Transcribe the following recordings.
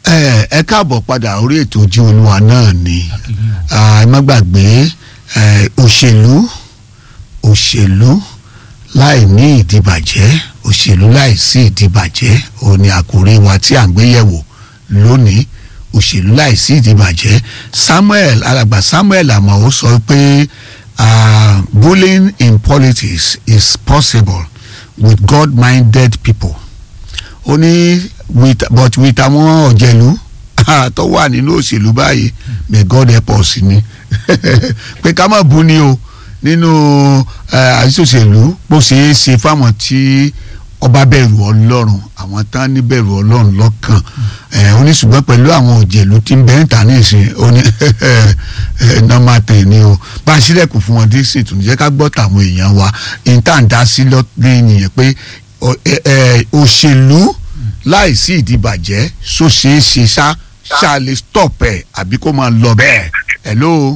ẹ ẹ káàbọ̀ padà orí ètò ojú olúwa náà ni ẹ má gbàgbé ẹ, òṣèlú òṣèlú láì ní ìdìbàjẹ́ òṣèlú láì sí ìdìbàjẹ́ òun ni àkòrí wa tí à ń gbé yẹ̀wò lónìí òṣèlú láì sí ìdìbàjẹ́ Samuel alàgbà Samuel Amao sọ pé uh, bullying in politics is possible with God-minded people ó ní with but with àwọn ọ̀jẹ̀lú tó wà nínú òṣèlú báyìí may God help us ni pé ká má bú ni o nínú àṣìṣòṣèlú bó ṣe é ṣe fáwọn tí ọba bẹ̀rù ọlọ́run àwọn tán ní bẹ̀rù ọlọ́run lọ́kàn ó ní ṣùgbọ́n pẹ̀lú àwọn òjèlú tí ń bẹ́ẹ̀ ta ní ìsìn ó ní nọ́mà tẹ̀ ni o bá a ṣílẹ̀kùn fún wọn dé sí ìtùnú jẹ́ ká gbọ́ tàwọn èèyàn wa ìtàǹdá sí lọ́dún yìnyín pé òṣèlú láìsí ìdìbàjẹ́ so ṣeé ṣe ṣá ṣá lè stop ẹ̀ àbí kó máa lọ bẹ́ẹ̀ hello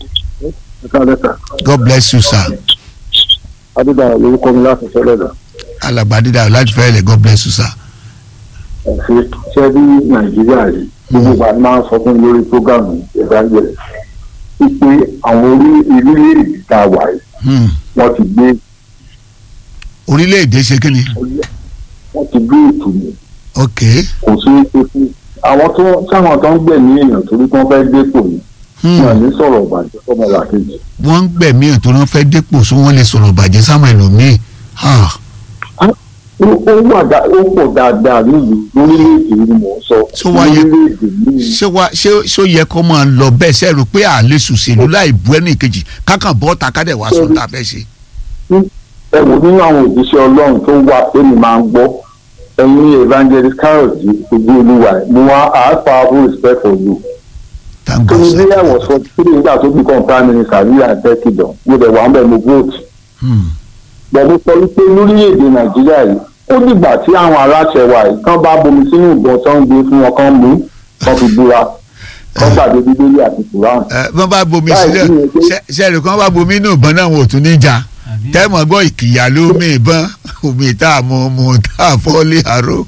God bless you sir. adúgbò lórúkọ mi láti sọlẹ̀ lọ. alàgbà dídá láti fẹ́ lẹ̀ God bless you sir. ẹ̀sìn ṣẹ́ bí nàìjíríà rí gbogbo wa máa ń sọ fún lórí prógámù ìdájọ́ wípé àwọn orí orílẹ̀-èdè tá a wà yìí Hmm. wọ́n ti gbé orílẹ̀-èdè ṣe kí ni wọ́n ti gbé ètò mi ok kò sí epo fún àwọn tó sáwọn tó ń gbẹ̀mí èèyàn torí tí wọ́n fẹ́ dépò ni Hmm. wọn ní sọ̀rọ̀ ìbàjẹ́ fọmọ làkejì wọ́n ń gbẹ̀mí ẹ̀ tó rán fẹ́ dépò so wọ́n lè sọ̀rọ̀ bàjẹ́ sáwọn ẹlòmíì Ah, ó ó wà dá ó pọ̀ dáadáa nílùú lórílẹ̀-èdè ni mò ń sọ Ṣó wá yẹ- lórílẹ̀-èdè míì ṣé wá ṣé ṣó yẹ kó máa lọ bẹ́ẹ̀ ṣe rò pé àlè sùsèlú láì bu ẹnì kejì kákan bọ́ ta kádẹ̀ wá sọ tá a fẹ́ ṣe. ẹ wò nínú àwọn òjíṣẹ́ ọlọ́run tó wà èmi máa ń gbọ́ ẹ̀yin evangelist carol di ojú olúwa ẹ̀ mo wá I have powerful respect for you. thank tó God ní sir. bí ẹ̀wọ̀n sọ kí ni nígbà tó become prime minister ní àtẹ́kìdàn mo dẹ̀ wà ń bẹ̀ mo vote. Hmm. bẹ̀rù sọ wípé lórílẹ̀‐èdè nàìjíríà yìí ó dìgbà tí àwọn aláṣẹ wa yìí kán bá bomi sínú ìbọn tó ń gbé fún wọn kán mú kán fi búra kán gbàgbé bíbélì àti kùrán. ẹ bọ́n bá bomi Báyìí sílẹ̀ ni èké- ṣe- ṣe rò kán bá bomi inú ìbọn náà wọn ò tún ní jà tẹ́mọ̀ gbọ́ ìkìyà ló mi ìbọn omi tá a mú mu tá a fọ́ lé àrò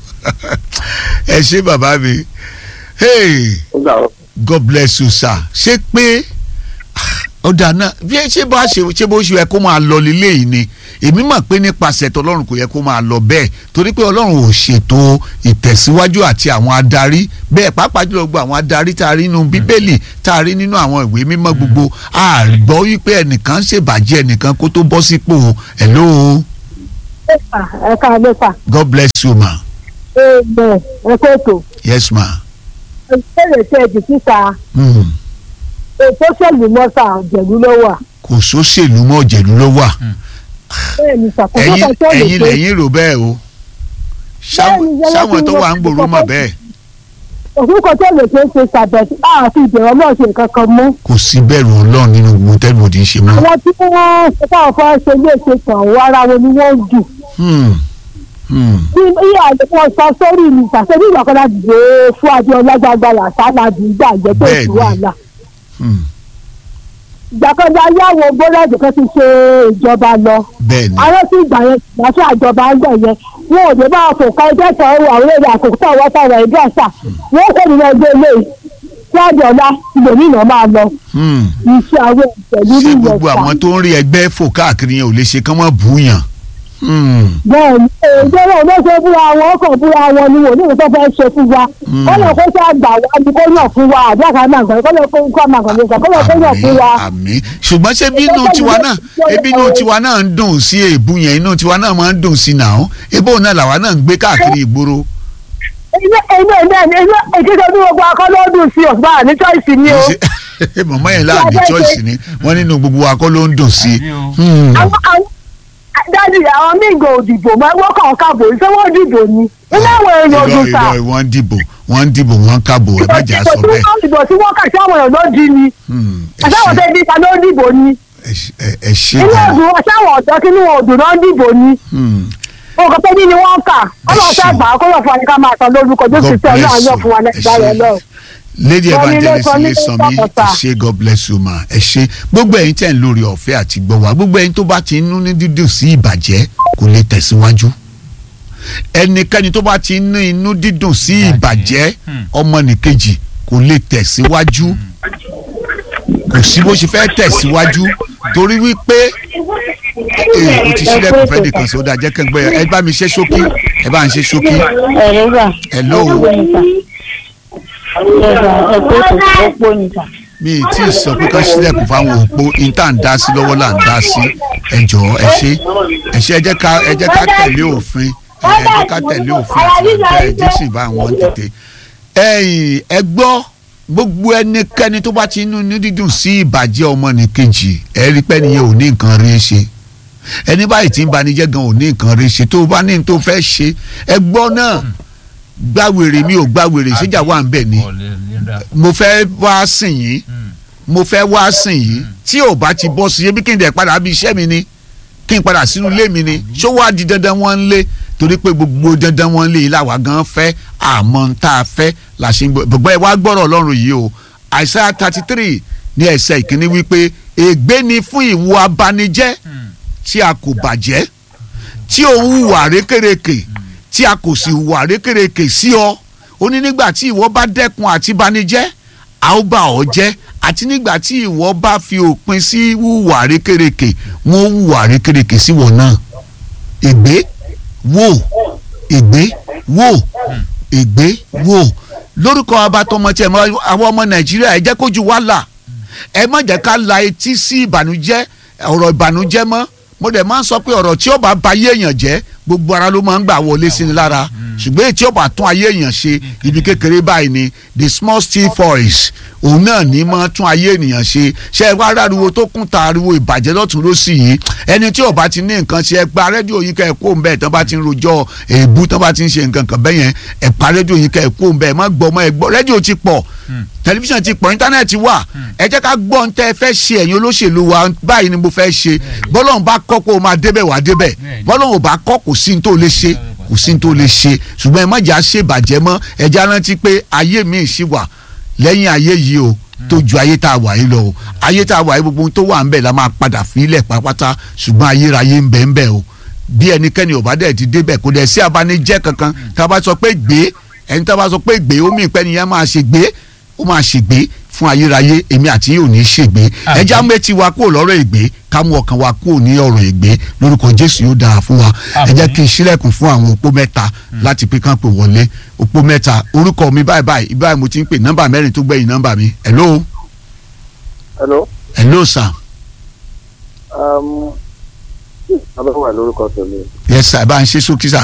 ẹ ṣé bàbá mi hey ó gbà wọ́n. God bless you sir ṣé pé ọ̀dà náà bí ẹ ṣe bá ṣe ṣe bó ṣe yẹ kó máa lọ lílé yìí ni èmi mọ̀ pé nípasẹ̀ tọlọ́run kò yẹ kó máa lọ bẹ́ẹ̀ torí pé ọlọ́run ò ṣètò ìtẹ̀síwájú àti àwọn adarí bẹ́ẹ̀ pàápàá jùlọ gbogbo àwọn adarí tá a rí nínú bíbélì tá a rí nínú àwọn ìwé mímọ́ gbogbo a gbọ́ wípé ẹnìkan ń ṣèbàjẹ́ ẹnìkan kó tó bọ́ sípò hello ẹ ká ló fà God bless you ma ẹgbẹ ẹ kó ètò yes ma ìbéèrè tí ẹ jù síta hmm. ètò òṣèlú mọ́sà ọ̀jẹ̀lú ló wà kò sóṣèlú mọ́ ọ̀jẹ̀lú ló wà bẹ́ẹ̀ ni ṣàkóso ẹ̀yin kan tó lè ẹ̀yin ṣe lẹ́yìn rò bẹ́ẹ̀ o Sáwọn- Bẹ́ẹ̀ni, yẹlẹ́ sáwọn tí tó wọ́n wà ń ti gbòòrò mọ̀ kọ́kọ́- bẹ́ẹ̀ òfin kan tó lè ṣe é ṣe ṣàbẹ̀tì àfi ìbẹ̀rẹ̀ náà ṣe nǹkan kan mú kò sí bẹ̀rù ọlọ́run nínú gbogbo tẹ́lifù tí ń ṣe mọ́. àwọn tí wọ́n ṣe káwọn fẹ́ ṣe ilé ṣe kàn wọ́n ara wọn ni wọ́n jù Hmm. Hmm. bí iye àdéhùn sọ sórí mi ṣàṣẹ́bí ìgbà kan láti gbé fún adéọlá gbàgbàrà sáláàdì ìgbà jẹ́ tó Bẹ́ẹ̀ni. sí wàhálà Hmm. ìgbà kan dá yàwó bọ́lẹ́dì kan ti ṣe ìjọba lọ bẹ́ẹ̀ni àwọn tí ìgbà yẹn ìgbà tí àjọba ń gbẹ̀ yẹn wọn ò dé bá a fò ká ẹgbẹ́ kan wọ àwọn èrè àkókò tó àwọn táwọn ẹgbẹ́ àṣà wọn kò ní lọ gbé ilé tí àjọba ìgbèmí náà máa lọ Hmm. iṣẹ́ àwọn ìpẹ̀lú ṣé ìyẹn gbogbo àwọn tó ń rí ẹgbẹ́ fò káàkiri yẹn ò lè ṣe kán mọ́ bùúyàn. Hmm. bẹ́ẹ̀ ni èdè náà ló ṣe búra wọn ọkọ̀ búra wọn ni wò ní ìwé tó fẹ́ ṣe fún wa kọ́ lọ kó ṣe àgbà wa ni kó yàn fún wa àbí àkàrà náà gbọ́n kọ́ lọ kó kọ́ máa kàn lè sọ kọ́ lọ kó yàn fún wa. àmì ṣùgbọ́n ṣé bí inú tiwa náà ebi inú tiwa náà ń dùn sí èébú yẹn inú tiwa náà máa ń dùn sí náà ebó náà làwa náà ń gbé káàkiri ìgboro. ilé ilé ilé ilé ìkéde ọdún gbogbo akọ́lọ́dún sí ọ̀gbà ní choice ni o. Ṣé mọ̀mọ́ yẹn láàbí choice ni wọ́n nínú gbogbo wa kọ́ ló ń dùn sí. Hmm. àwọn àwọn dájú àwọn míì gan òdìbò máa wọ́n kàn káàbò ṣé wọ́n dìbò ni ilé àwọn èèyàn irọ́ òdùn sà irọ́ wọ́n ń dìbò wọ́n ń dìbò wọ́n ń kábò ẹ má jà sọ bẹ́ẹ̀. ìbò tí wọ́n kà sí àwọn èèyàn ló di ni Hmm. ẹ àtàwọn ṣé- tó di ta ló dìbò ni ẹ ṣé- ẹ- ẹ ṣé ilé gan. ọdún àtàwọn ọ̀dọ́ kí ni wọn òdùn náà dìbò ni Hmm. nǹkan tó ní ni wọ́n kà ọlọ́run ṣé. fẹ́ gbà á kó lọ fún wa ní ká máa san lórúkọ jésù God tí ọlọ́run bless yọ you. fún wa Ẹ lẹ́gbàá ṣé. rẹ lọ. lady Wọ́n ní evangelist ló sọ ní ilé sanmi Sọ́kọ̀tà. ẹ ṣé god bless you ma ẹ ṣé gbogbo ẹ̀yin tẹ́ ń lórí ọ̀fẹ́ àti gbọ́ wa gbogbo ẹ̀yin tó bá ti ń nú ní dídùn sí ìbàjẹ́ kò lè tẹ̀síwájú ẹnikẹ́ni tó bá ti ní inú dídùn sí Ìbàjẹ́. ìbàjẹ́ Hmm. ọmọnìkejì kò lè tẹ̀síwájú kò sí bó ṣe fẹ́ tẹ̀síwájú torí wípé ee o ti sílẹ̀kùn fẹ́ nìkan sí ó dáa jẹ́ kẹ́gbẹ́ ẹ bá mi ṣe ṣókí ẹ bá ń ṣe ṣókí ẹ̀rọ gbà. Hello. ẹ̀rọ ẹ̀kọ́ tó pọ̀ nìkan. mi ì tí ì sọ pé ká sílẹ̀kùn fáwọn òpó ìta ń dá sí lọ́wọ́ là ń dá sí ẹ jọ̀ọ́ ẹ ṣe ẹ ṣe ẹ jẹ́ ká ẹ jẹ́ ká tẹ̀lé òfin ẹ jẹ́ ká tẹ̀lé òfin àti ọ̀dọ́ ẹ jẹ́ sì bá wọn tètè. ẹ̀yin ẹ gbọ́ gbogbo ẹnikẹ́ni tó bá ti inú ní dídùn sí ìbàjẹ́ ọmọnìkejì ẹ rí pé nìyẹn ò ní nǹkan rí ṣe ẹni báyìí tí ń banijẹ́ gan ò ní nǹkan rí ṣe tó o bá ní tó fẹ́ ṣe ẹ gbọ́ náà gbàwèrè mi ò gbàwèrè ṣéjà wà ń bẹ̀ ni Ọ̀lẹ́ nígbà. mo fẹ́ wá sìn yín Hmm. mo fẹ́ wá sìn yìí tí ò bá ti bọ́ sí ebi kí n dẹ̀ padà bí iṣẹ́ mi ni kí n padà sínú ilé mi ni ṣó wá di dandan wọn ń lé torí pé gbogbo dandan wọn ń lé yìí làwa gan fẹ́ àmọ́ ń tá a fẹ́ là ṣe ń gbọ́ gbogbo ẹ wá gbọ́rọ̀ ọlọ́run yìí o àìsàn thirty three ní ẹsẹ̀ ìkíní wípé ègbé ni fún ìwọ abanijẹ́ Hmm. tí a kò bàjẹ́ tí ò ń hùwà rékèrèkè tí a kò sì hùwà rékèrèkè sí ọ ó ní nígbà tí ìwọ bá dẹ́kun àti banijẹ́ a ó bà ọ́ jẹ́ àti nígbà tí ìwọ bá fi òpin sí hùwà rékèrèkè wọn ó hùwà rékèrèkè sí wọn náà ègbé wò ègbé wò ègbé wò lórúkọ abatọmọ tí ẹ mọ àwọn ọmọ nàìjíríà ẹ jẹ́ kójú wa là ẹ má jẹ́ ká la etí sí ìbànújẹ́ ọ̀rọ̀ ìbànújẹ́ mọ́ mo dẹ̀ máa ń sọ pé ọ̀rọ̀ tí ó bá ba ayé èèyàn jẹ́ gbogbo ara ló máa ń gbà wọlé sí ni lára ṣùgbọ́n èyí tí ó bá tún ayé èèyàn ṣe ibi kékeré báyìí ni the small steel voice òun náà ní máa tún ayé ènìyàn ṣe ṣe ẹ wá ráriwo tó kún ta ariwo ìbàjẹ́ lọ́tún lọ́sì yìí ẹni tí ò bá ti ní nǹkan ṣe ẹ gba rédíò yín kẹ́ ẹ kó ń bẹ́ẹ̀ tán bá ti ń rojọ́ èébú tán bá ti ń ṣe nǹkan kan bẹ́yẹn ẹ pa rédíò yín kẹ́ ẹ kó ń bẹ́ẹ̀ má gbọ́ mọ́ ẹ gbọ́ rédíò ti pọ̀ tẹlifíṣàn ti pọ̀ íńtánẹ́ẹ̀tì wà ẹ jẹ́ ká gbọ́ ohun tẹ́ ẹ fẹ́ ṣe ẹ̀yin olóṣèlú wa báyìí ni mo fẹ́ ṣe bọ́lọ́run bá kọ́ pé o máa débẹ̀ wá débẹ̀ Bẹ́ẹ̀ni. bọ́lọ́run ò bá kọ́ kò sí ní tó lè ṣe kò sí ní tó lè ṣe ṣùgbọ́n ẹ má jà ṣe ìbàjẹ́ mọ́ ẹ já rántí pé ayé mi ṣì wà lẹ́yìn ayé yìí o tó ju ayé tá a wà yìí lọ o ayé tá a wà yìí gbogbo ohun tó wà ń bẹ̀ la máa padà fílẹ̀ pátápátá ṣùgbọ́n ayérayé ń bẹ ń bẹ o bí ẹnikẹ́ni ò bá dẹ̀ ti débẹ̀ kò dẹ̀ sí abanijẹ́ kankan tá a bá sọ pé gbé ẹni tá a bá sọ pé gbé omi ìpẹ́ni yẹn máa ṣe gbé ó máa ṣègbé fún ayérayé èmi àti yìí ò ní ṣègbé Àmín. ẹja méjì wa kúrò lọ́rọ̀ ègbé ká mú ọkàn wa kúrò ní ọ̀rọ̀ ègbé lórúkọ jésù yóò dára fún wa ẹ Àmín. jẹ́ kí n ṣílẹ̀kùn fún àwọn opó mẹ́ta láti pé kán pè wọlé opó mẹ́ta orúkọ mi báyìí báyìí báyìí mo ti ń pè nọ́mbà mẹ́rin tó gbẹ̀yìn nọ́mbà mi hello hello. hello sir Um, abẹ́wà lórúkọ tèmi. yes sir bá ń ṣe sókí sir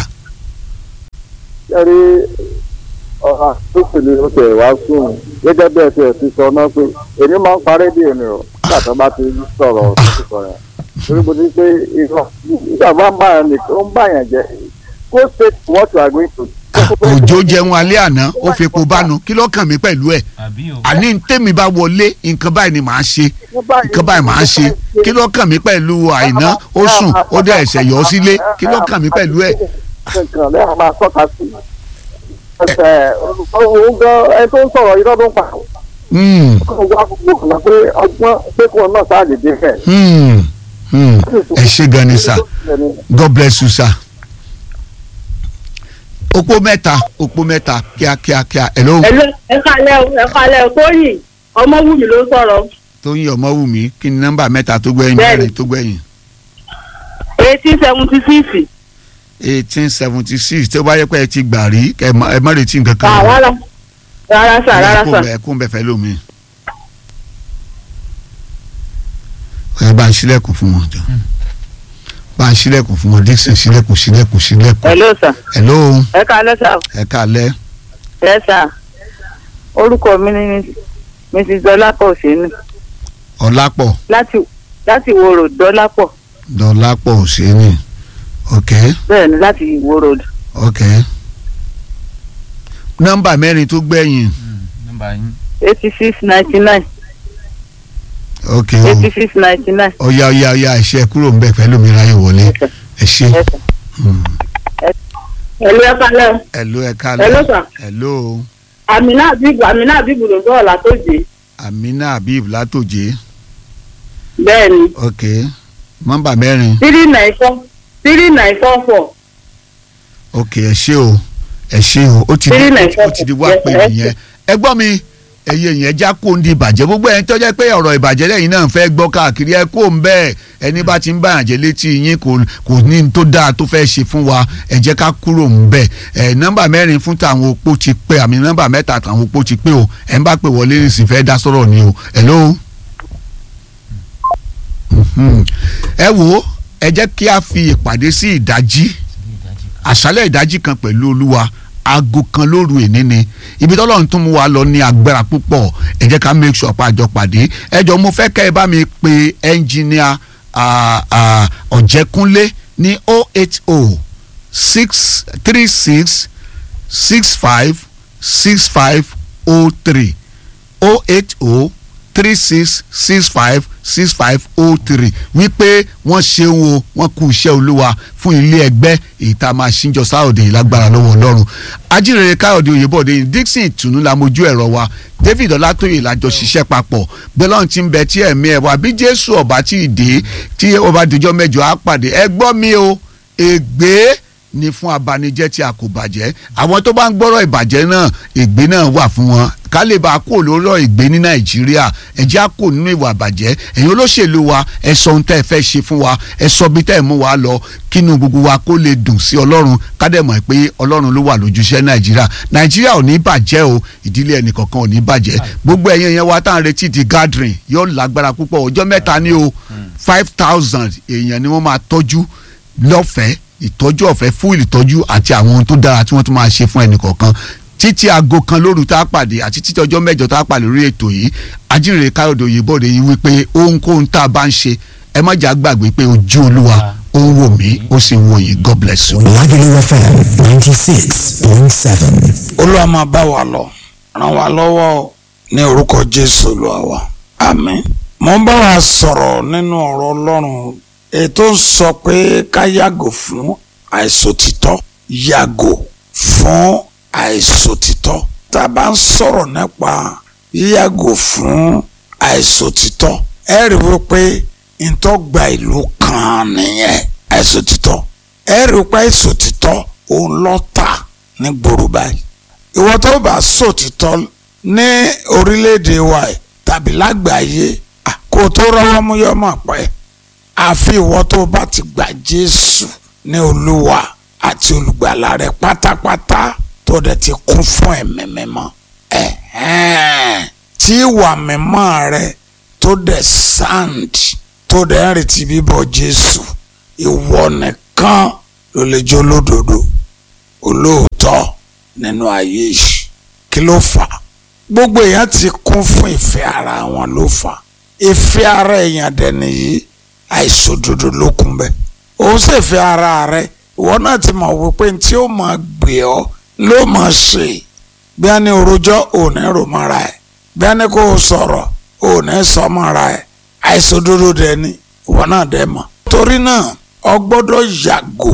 yẹ́rí ọ̀hà tó pèlè ó tẹ̀ wá sùn gẹ́gẹ́ bẹ́ẹ̀ tí ẹ̀ ti sọ náà pé èmi máa ń pa rédíò ni o nígbà tó bá ti sọ̀rọ̀ sísọ yẹn torí mo ti pé irọ́ nígbà bá ń bá yẹn nìkan ó ń bá yẹn jẹ go straight to what you are going to. Ah, òjò jẹun alẹ́ àná ó fi epo bánu kí ló kàn mí pẹ̀lú ẹ̀ àbí o. àní tèmi bá wọlé nǹkan báyìí ni màá ṣe nǹkan báyìí màá ṣe kí ló kàn mí pẹ̀lú àìná ó sùn ó dẹ̀ ẹ̀sẹ̀ yọ sílé kí ló kàn mí pẹ̀lú ẹ̀ nǹkan lẹ́yìn máa tọ́ka sí ẹsẹ̀ òun gan ẹ tó ń sọ̀rọ̀ irọ́ ló ń pa Hmm, kó wá gbogbo ọ̀nà pé ọgbọ́n pé kó náà sáà lè dé fẹ̀. hmm, hmm. ẹ ṣe gan ni sir god bless you sir. opó mẹ́ta opó mẹ́ta kíákíá kíá hello ẹ kalẹ̀ o ẹ kalẹ̀ o tóyìn ọmọwùmí ló sọ̀rọ̀ tóyìn ọmọwùmí kí ni nọ́mbà mẹ́ta tó gbẹ̀yìn Bẹ́ẹ̀ni. mẹ́rin tó gbẹ̀yìn eighteen seventy six eighteen seventy six tó bá yẹ pé ẹ ti gbà rí kẹ ẹ má- ẹ má retí nǹkan kan rárá rárá sà rárá kó sà bẹ kó bẹ fẹ́ lómi. ẹ bá ń ṣílẹ̀kùn fún wọn jọ bá ń ṣílẹ̀kùn fún wọn dixon ṣílẹ̀kùn ṣílẹ̀kùn ṣílẹ̀kùn hello sà hello ẹ kalẹ̀ sà ẹ kálẹ́ ẹ sà orúkọ mi ni mrs dọlápọ̀ òṣèlú ọlápọ̀ láti láti ìwó road dọlápọ̀ dọ́lápọ̀ òṣèlú ok bẹ́ẹ̀ ni láti ìwó road ok nọ́mbà mẹ́rin tó gbẹ̀yìn Hmm, nọ́mbà yín. eighty six ninety nine ok eighty six ninety nine. ọ̀ya ọ̀ya ọ̀ya ẹ̀ṣẹ̀ kúrò ń bẹ̀ pẹ̀lú mi ráyè wọlé ẹ ṣe Hmm. hello ẹ kalẹ̀ o hello ẹ kálẹ́ hello sà hello àmínà àbíbù àmínà àbíbù ló sọ̀rọ̀ látòjé amina habib látòjé bẹ́ẹ̀ ni ok nọ́mbà mẹ́rin three nine four three nine four four ok ẹ ṣé o ẹ ṣé o ó ti di Three nine ó ti di wá pé four. nìyẹn ẹ gbọ́ mi ẹyẹ yẹn já kó ń di ìbàjẹ́ gbogbo ẹni tó jẹ́ pé ọ̀rọ̀ ìbàjẹ́ lẹ́yìn náà fẹ́ gbọ́ káàkiri ẹ kó ń bẹ́ẹ̀ ẹni bá ti ń bá àjẹ́ létí yín kò kò ní n tó dáa tó fẹ́ ṣe fún wa ẹ jẹ́ ká kúrò ń bẹ̀ ẹ nọ́mbà mẹ́rin fún tàwọn opó ti pé àmì nọ́mbà mẹ́ta tàwọn opó ti pé o ẹ ń bá pè wọlé ní sì fẹ́ dá sọ̀rọ̀ ni o hello. Mhm. ẹ wo ẹ jẹ́ kí a fi ìpàdé sí ìdájí àṣálẹ̀ ìdájí kan pẹ̀lú olúwa aago kan lóru èní ni ibi tọ́lọ́run tún mú wa lọ ní agbára púpọ̀ ẹ jẹ́ ká make sure pa àjọ pàdé ẹ jọ mo fẹ́ kẹ́ ẹ bá mi pe ẹnjìníà ọ̀jẹ̀kúnlé ní oh eight oh six three six six five six five oh three oh eight oh three six six five six five oh three wípé wọ́n ṣeun o wọ́n kú iṣẹ́ olúwa fún ilé ẹgbẹ́ èyí tá a máa ṣíjọ sáòdè lágbára lọ́wọ́ ọlọ́run ajínrere káyọ̀dé oyèbọ̀dé dixon ìtùnú la mojú ẹ̀rọ wa david ọlátóyè lájọ ṣiṣẹ́ papọ̀ gbẹ́lọ́n ti ń bẹ tí ẹ̀mí ẹ̀ wá bí jésù ọba tí ì dé tí ọba dìjọ́ mẹ́jọ á pàdé ẹ gbọ́ mi o ègbé ni fún abanijẹ́ tí a kò bàjẹ́ àwọn tó bá ń gbọ́rọ̀ ìbàjẹ́ náà ègbé náà wà fún wọn ká lè bá a kó lórọ̀ ìgbé ní nàìjíríà ẹ jẹ́ á kó nínú ìwà ìbàjẹ́ ẹ̀yin olóṣèlú wa ẹ sọ ohun tẹ́ ẹ fẹ́ ṣe fún wa ẹ sọ bí tẹ́ ẹ mú wa lọ kínú gbogbo wa kó lè dùn sí ọlọ́run ká dẹ̀ mọ̀ pé ọlọ́run ló wà lójúṣẹ́ nàìjíríà nàìjíríà ò ní bàjẹ́ o ìdílé ẹnìkọ̀ọ̀kan ò ní bàjẹ́ gbogbo ẹ̀yin yẹn wa tá à ń retí di gathering yóò lágbára púpọ̀ ọjọ́ mẹ́ta ní o five thousand èèyàn ni wọ́n máa tọ́jú lọ́fẹ̀ẹ́ ìtọ́jú ọ̀fẹ́ fún ìtọ́jú àti àwọn ohun tó dára tí wọ́n tún máa ṣe fún ẹnìkọ̀ọ̀kan títí aago kan lóru tá a pàdé àti títí ọjọ́ mẹ́jọ tá a pàdé lórí ètò yìí ajínrere káyọ̀dé òyìnbó rẹ̀ yìí wípé ohunkóhun tá a bá ń ṣe ẹ má jà gbàgbé pé ojú olúwa ó ń wò mí ó sì ń wò yín god bless you. Lagelu FM ninety six point seven. olúwa máa bá wa lọ ràn wá lọ́wọ́ ní orúkọ jésù olúwa wa àmín. mo ń bá wa sọ̀rọ̀ nínú ọ̀rọ̀ ọlọ́run ètò ń sọ pé ká yàgò fún àìsòtítọ́ yàgò fún àìsòtítọ́ tá a bá ń sọ̀rọ̀ nípa yíyàgò fún àìsòtítọ́ ẹ rí wípé ìtọ́gba ìlú kan nìyẹn àìsòtítọ́ ẹ rí wípé àìsòtítọ́ òun lọ́ta ní gbòòrò báyìí ìwọ tó bá sòtítọ́ ní orílẹ̀-èdè wa yìí tàbí lágbàáyé à, kó o tó rọ́wọ́ mú yọ mọ̀ pẹ́ àfi ìwọ tó bá ti gba Jésù ní Olúwa àti olùgbàlà rẹ pátápátá tó dẹ̀ ti kún fún ẹ̀mí mímọ́ ẹ̀hẹ́n tí ìwà mímọ́ rẹ tó dẹ̀ sand tó dẹ̀ ń retí bíbọ̀ Jésù ìwọ nìkan ló lè jó lódodo olóòótọ́ nínú ayé yìí kí ló fà á gbogbo èèyàn ti kún fún ìfẹ́ ara wọn ló fà á ìfẹ́ ara èèyàn dẹ̀ nìyí àìṣòdodo ló kún bẹ́ẹ̀ òun sì fẹ́ ara rẹ ìwọ náà ti mọ̀ wípé tí ó máa gbé ọ ló máa ṣe bí a ní orojọ́ òní rò mọ́ra ẹ̀ bí a ní kó o sọ̀rọ̀ òní sọ mọ́ra ẹ̀ àìṣòdodo dẹ̀ ni ìwọ náà dẹ̀ mọ̀ torí náà ọ gbọ́dọ̀ yàgò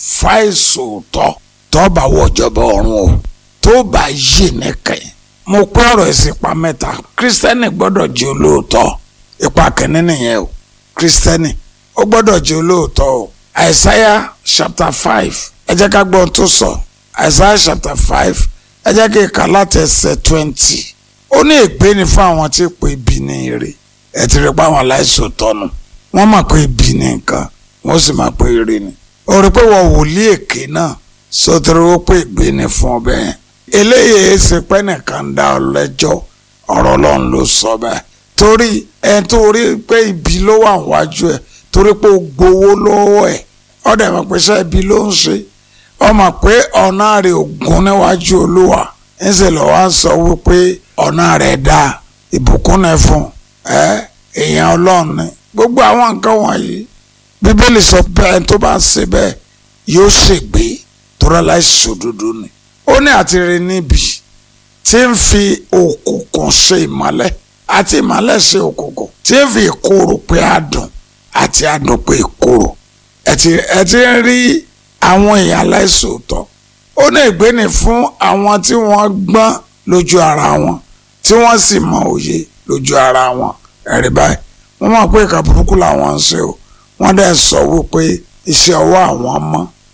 fáìsòótọ́ tó bá wọ̀jọba ọ̀run o tó bá yé nìkan mo kọ́ ọ̀rọ̀ ìsìnpá mẹ́ta kírísítẹ́nì gbọ́dọ̀ jẹ́ olóòótọ́ ipa kìíní nìyẹn o kírísítẹ́nì ó gbọ́dọ̀ jẹ́ olóòótọ́ o àìsáyà chapter five ẹ jẹ́ ká gbọ́ ohun tó sọ àìsáyà chapter five ẹ jẹ́ kí n kà láti ẹsẹ̀ twenty ó ní ègbé ni fún àwọn tí pé ibi ní ire ẹ ti rí pé àwọn aláìsòótọ́ nù wọ́n mọ̀ pé ibi ní nǹkan wọ́n sì mọ̀ pé ire ni ó rí pé wọ́n wòlíì èké náà sọtẹ́rẹ́ ó pé ìgbé ni fún ọbẹ̀ yẹn eléyìí ṣe pé nìkan dá ọ lẹ́jọ́ ọ̀rọ̀ ọlọ́run ló sọ bẹ́ẹ̀ torí ẹ̀ tó rí pé ibi ló wà wájú ẹ̀ torí pé ó gbowó lọ́wọ́ ẹ̀ ọ̀dẹ̀ mọ̀ pé iṣẹ́ ibi ló ń ṣe ọmọ pé ọ̀nà rẹ̀ ògùn níwájú olúwa ńṣe lọ́wọ́ á sọ wípé ọ̀nà rẹ̀ dá ìbùkún náà fún ẹ èèyàn ọlọ́run ni gbogbo àwọn nǹkan wọ̀nyí bíbélì sọ pé ẹni tó bá ṣe bẹ́ẹ̀ yóò ṣègbé tọ́lá láìsòdodo ni ó ní àtìrẹ níbi tí ń fi òkùnkùn ṣe ìmọ́lẹ̀ àti ìmọ́lẹ̀ ṣe òkùnkùn tí ń fi ìkorò pé adùn àti adùn pé ìkorò ẹ ti ẹ ti ń rí àwọn èèyàn aláìsòótọ́ ó ní ìgbéni fún àwọn tí wọ́n gbọ́n lójú ara wọn tí wọ́n sì mọ òye lójú ara wọn ẹ̀rí báyìí wọ́n mọ̀ pé ìka burúkú làwọn ń ṣe o wọ́n dẹ̀ sọ wípé iṣẹ́ ọwọ́ àwọn mọ́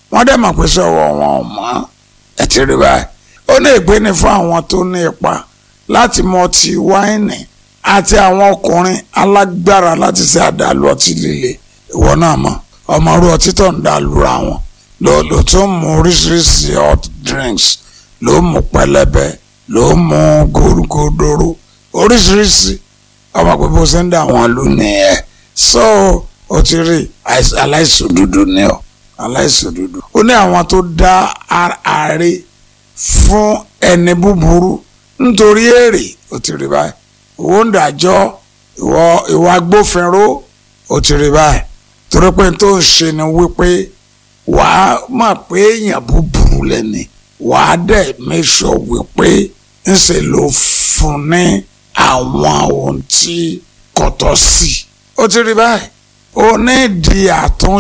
wọ́n dẹ̀ mọ̀ pé sọ̀wọ́ wọn ò mọ́ ẹ ti rí báyìí ó ní ègbé ni fún àwọn tó ní ipa láti mọ ọtí wáìnì àti àwọn ọkùnrin alágbára láti ṣe àdàlù ọtí líle ìwọ náà mọ̀ ọmọ orú ọtí tó ń dàlúra wọn ló ló tún mú oríṣiríṣi hot drinks ló mú pẹlẹbẹ ló mú gòrògòdòrò oríṣiríṣi ọmọ pé bó ṣe ń dà wọn lù nìyẹn so o ti rí aláìsòdodo ní ọ aláìsòdodo ó ní àwọn tó dá ààrẹ fún ẹni búburú nítorí èrè ó ti rí báyìí owó ń dájọ́ ìwọ ìwà agbófinró ó ti rí báyìí torí pé tó ń ṣe ni wípé wàá mọ̀ pé èèyàn búburú lẹ́ni wàá dẹ̀ mẹ́sọ̀ wípé ńṣe ló fún ní àwọn ohun tí kò tọ́ sí ó ti rí báyìí ó ní ìdí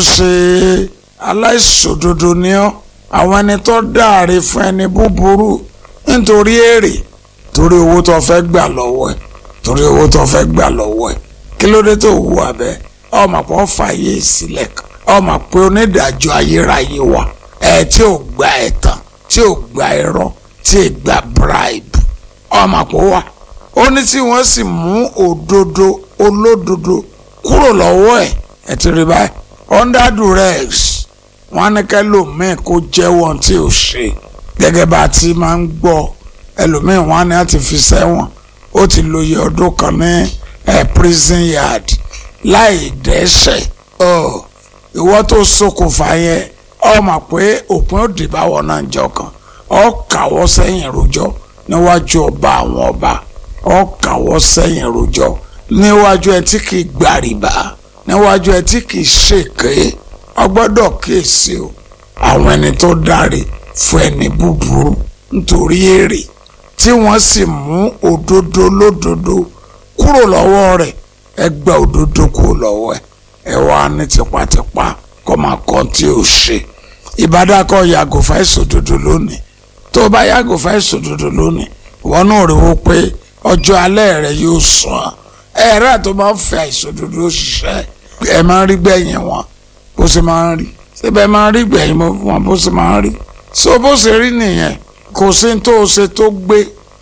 àtúnṣe aláìṣòdodo ni ọ́ àwọn ẹni tó dáre fún ẹni búburú nítorí èrè torí owó tó fẹ́ gbà lọ́wọ́ ẹ̀ torí owó tó fẹ́ gbà lọ́wọ́ ẹ̀ kí ló dé tó wù abẹ́ ọmọ pọ̀ fàyè sílẹ̀ kan ọmọ pé onídàájọ́ ayérayé wà ẹ̀ tí ò gba ẹ̀tàn tí ò gba irọ́ tí ì gba bribe ọmọ pọ̀ wà ó ní tí wọ́n sì mú òdodo olódodo kúrò lọ́wọ́ ẹ̀ ẹ̀ ti rí báyìí under duress wọ́n á ní kẹ́lòmíì kó jẹ́wọ́ tí ò ṣe gẹ́gẹ́ bá a ti máa ń gbọ́ ẹlòmíì wọ́n á ní àti fi sẹ́wọ̀n ó ti lo iye ọdún kan ní ẹ̀ prison yard láì dẹ́ṣẹ̀ ọ̀ ìwọ tó ṣokùnfà yẹn ọ mà pé òpin òdì báwọ̀ náà jọ kan ọ kàwọ́ sẹ́yìn rojọ́ níwájú ọba àwọn ọba ọ kàwọ́ sẹ́yìn rojọ́ níwájú ẹ tí kì í gbàrìbá níwájú ẹ tí kì í ṣèké ọ gbọ́dọ̀ kíyèsí o àwọn ẹni tó dáre fún ẹni búburú nítorí èrè tí wọ́n sì mú òdodo lódodo kúrò lọ́wọ́ rẹ̀ ẹ gba òdodo kúrò lọ́wọ́ ẹ̀ ẹ wá ní tipátipá kọ́ máa kọ́ tí ò ṣe ìbádàkọ yàgò fún àìṣòdodo lónìí tó o bá yàgò fún àìṣòdodo lónìí ìwọ náà rí wo pé ọjọ́ alẹ́ rẹ yóò sàn ẹ̀rẹ́ tó bá ń fẹ́ àìṣòdodo ṣiṣẹ́ ẹ máa ń rí gbẹ̀yìn wọn bó ṣe máa ń rí síbẹ̀ máa ń rí gbẹ̀yìn wọn bó ṣe máa ń rí so bó ṣe rí nìyẹn kò sí tó o ṣe tó gbé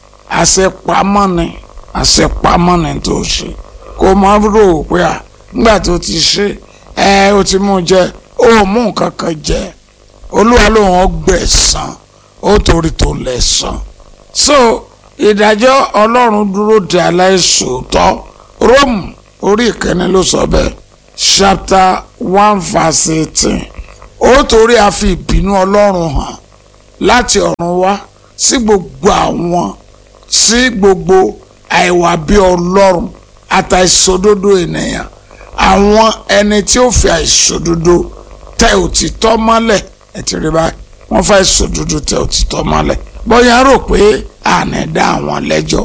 àṣepamọ́ ni àṣepamọ́ ni tó o ṣe kò máa rò ó pé à nígbà tó ti ṣe ẹ o ti mú jẹ ó mú nǹkan kan jẹ olúwa lòun ọgbẹ̀sán ó torí tó lẹ̀sán so ìdájọ́ ọlọ́run dúró de aláìṣòótọ́ Róòmù orí ìkíní ló sọ bẹ́ẹ̀ chapter one verse eighteen ó torí a fi ìbínú ọlọ́run hàn láti ọ̀run wá sí gbogbo àwọn sí gbogbo àìwà bí ọlọ́run àtàìṣòdodo ènìyàn àwọn ẹni tí ó fi àìṣòdodo tẹ òtítọ́ mọ́lẹ̀ ẹ ti rí báyìí wọ́n fẹ́ àìṣòdodo tẹ òtítọ́ mọ́lẹ̀ bóyá rò pé àná dá àwọn lẹ́jọ́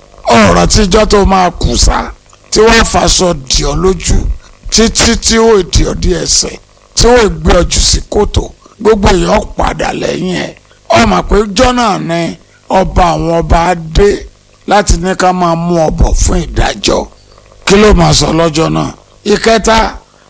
ọ̀rọ̀ tíjọ́ tó máa kù sá tí wọ́n faṣọ dì ọ́ lójú títí tí ó dì ọ́ dí ẹsẹ̀ tí ó gbé ọ jù sí kòtò gbogbo èèyàn padà lẹ́yìn ẹ̀ ọmọ pé jọ́nà ni ọba àwọn ọba dé láti ní ká máa mú ọbọ̀ fún ìdájọ́ kí ló máa sọ lọ́jọ́ náà ìkẹta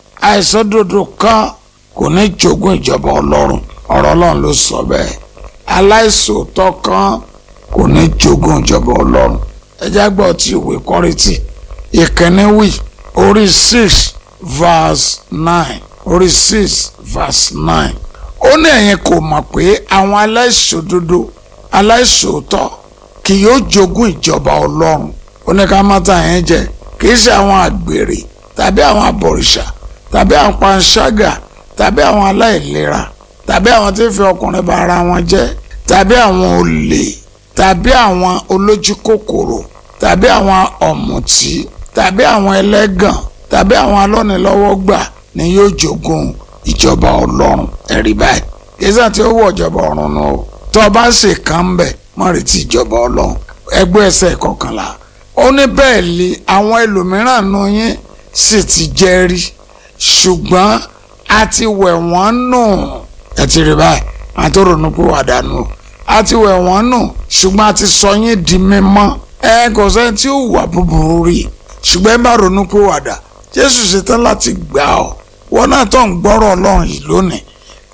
àìsódodo kan kò ní jogún ìjọba ọlọ́run ọ̀rọ̀ ọlọ́run ló sọ bẹ́ẹ̀ aláìsòótọ́ kan kò ní jogún ìjọba ọlọ́run ẹjẹ́ gbọ́ tí ìwé kọ́rìtì ìkíní wì orí six verse nine orí six verse nine ó ní ẹ̀yin kò mọ̀ pé àwọn aláìsòdodo aláìsòótọ́ kì yóò jogún ìjọba ọlọ́run ó ní ká má tà yẹn jẹ kì í ṣe àwọn àgbèrè tàbí àwọn abọ̀rìṣà tàbí àwọn panṣágà tàbí àwọn aláìlera tàbí àwọn tí ń fi ọkùnrin bá ara wọn jẹ́ tàbí àwọn olè tàbí àwọn olójú kòkòrò tàbí àwọn ọ̀mùtí tàbí àwọn ẹlẹ́gàn tàbí àwọn alọ́nilọ́wọ́gbà ni yóò jogún ìjọba ọlọ́run ẹ̀rí báyìí kìsà tí ó wọ ìjọba ọ̀run nù o tó o bá ṣe kàn ń bẹ̀ má retí ìjọba ọlọ́run ẹgbẹ́ ẹsẹ̀ kọkànlá ó ní bẹ́ẹ̀ lé àwọn ẹlòmíràn nù yín sì ti jẹ́ rí ṣùgbọ́n a ti wẹ̀ wọ́n nù ẹ ti rí báyìí àwọn tó ronú pé wà dànù a ti wẹ̀ wọ́n nù ṣùgbọ́n a ti sọ yín di mímọ́ ẹ kò sẹ́ni tí ó wà búburú rí ṣùgbọ́n ẹ bá ronú pé wà dà Jésù ṣetán láti gbà ọ́ wọn náà tó ń gbọ́rọ̀ Ọlọ́run yìí lónìí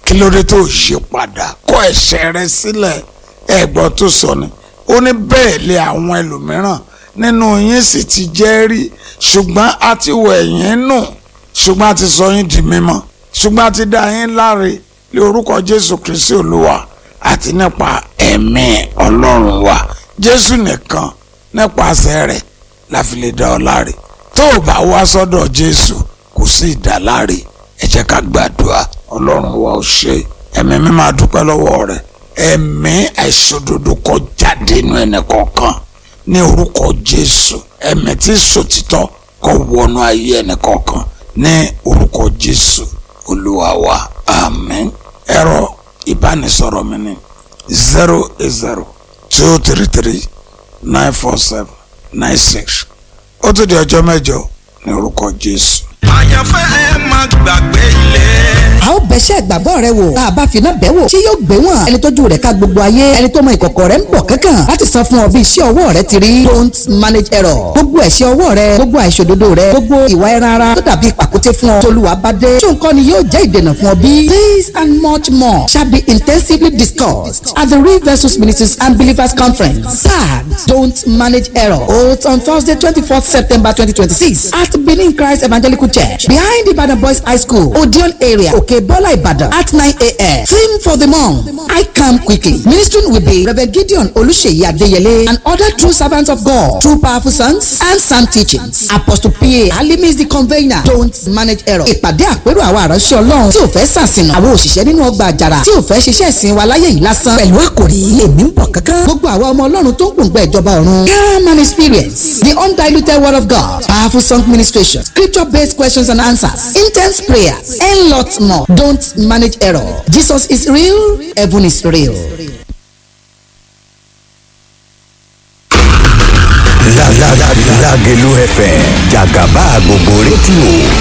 kí ló dé tó yí padà kọ̀ ẹ̀ṣẹ̀ rẹ sílẹ̀ ẹ̀gbọ́n tó sọ ni ó ní bẹ́ẹ̀ lé àwọn ẹlòmíràn nínú yín sì ti jẹ́ rí ṣùgbọ́n a ti wẹ̀ yín nù ṣùgbọ́n a ti sọ yín di mímọ́ ṣùgbọ́n a ti dá yín láre lé orúkọ Jésù Kristi Olúwa àti nípa ẹ̀mí Ọlọ́run wa Jésù nìkan nípasẹ̀ rẹ̀ la fi lè dá ọ láre tó o bá wá sọ́dọ̀ Jésù kò sí ìdáláre ẹ jẹ́ ká gbàdúrà Ọlọ́run wa ó ṣe ẹ̀mí mi máa dúpẹ́ lọ́wọ́ rẹ̀ ẹ̀mí àìṣòdodo kó jáde inú ẹnì kọ̀ọ̀kan ní orúkọ Jésù ẹ̀mí tí sòtítọ́ kó wọnú ayé ẹnì kọ̀ọ̀kan ní orúkọ Jésù Olúwa wa àmín ẹ̀rọ ìbánisọ̀rọ̀ mi ní zero eight zero two three three nine four seven nine six ó tún di ọjọ́ mẹ́jọ ní orúkọ Jésù. àyànfẹ́ ẹ má gbàgbé ilé. a ó bẹ̀ṣẹ̀ ìgbàgbọ́ rẹ wò tá a bá finá bẹ̀ wò tí yóò gbé wọn ẹni tójú rẹ̀ ká gbogbo ayé ẹni tó mọ ìkọ̀kọ̀ rẹ̀ ń bọ̀ kankan láti san fún ọ bí iṣẹ́ ọwọ́ rẹ ti rí don't manage error gbogbo ẹ̀ṣẹ̀ ọwọ́ rẹ gbogbo àìṣòdodo rẹ gbogbo ìwà ẹran ara tó dàbí pàkúté fún ọ tolúwa bá dé tó nǹkan ni yóò jẹ́ ìdènà fún ọ bí this and much more shall be intensively discussed at the real versus ministers and believers conference sad don't manage error holds on Thursday twenty-fourth September twenty twenty-six at Benin Christ Evangelical Church behind Ibadan Boys High School Odeon area Okay Bola Ibadan at 9 a.m. Theme for the month, I come quickly. Ministering will be Reverend Gideon Oluseyi Adeyele and other true servants of God, true powerful sons and sound teachings. Apostle P.A. Alimi is the convener. Don't manage error. Ìpàdé àpérò àwọn àránṣẹ́ Ọlọ́run tí ò fẹ́ sàṣìnà. Àwọn òṣìṣẹ́ nínú ọgbà àjàrà tí ò fẹ́ ṣiṣẹ́ ìsìn wa láyé yìí lásán. Pẹ̀lú àkòrí èmi ń bọ̀ kankan. Gbogbo àwa ọmọ Ọlọ́run tó ń gbòǹgbà ìjọba ọ̀run. Come and experience the undiluted word of God. Powerful song ministration, scripture based questions and answers, intense prayers, and lots more. Don't manage error. Jesus is real, heaven is real. Lágẹ̀lú FM jàgàbá gbogbo rédíò